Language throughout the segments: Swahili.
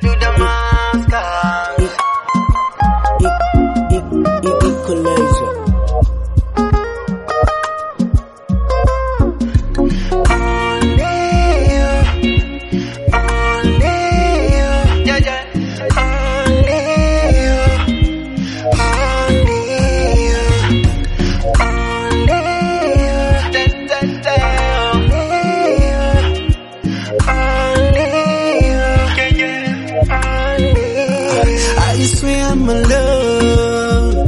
to Damascus. Equalizer. Only you, only you, yeah, yeah. Only you, only you, only you, da, da, da. Only you, only you, yeah, yeah. Only you. I swear my love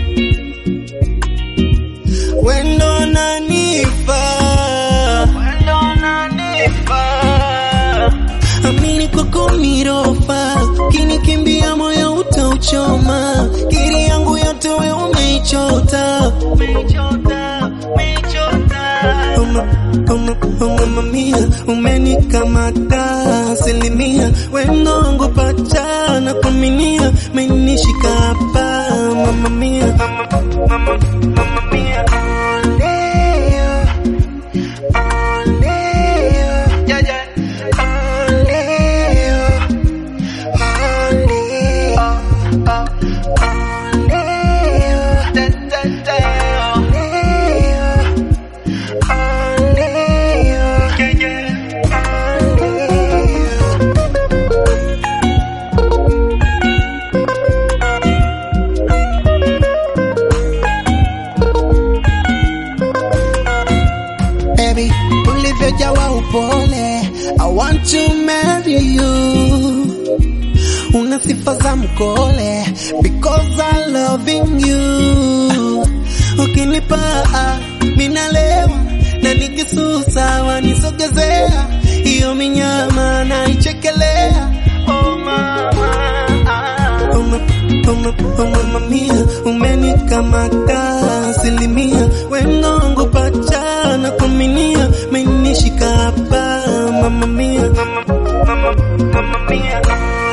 wendo unanifaa Wendo unanifaa. amini kwako mirofa kinikimbia moyo utauchoma kiri yangu yote we umeichota Umeichota, umeichota. Uma, uma, uma, mamia umenikamata asilimia wendo wangu pacha na kuminia menishika hapa mamamia Mama, mama, mama mia. Only you, only you, yeah, yeah. Only you, only you, oh, oh. Only you, da, da, da. Only you, only you, yeah, yeah. Only you. baby ulivyojawa upole I want to marry you una sifa za mkole because I loving you ukinipa minalewa na nikisusa wanisogezea hiyo minyama naichekelea Oh, mama, ah. Uma, uma, uma, mamia umenikamata asilimia wendo wangu pacha na kuminia menishika hapa mamamia Mama, mama, mama mia.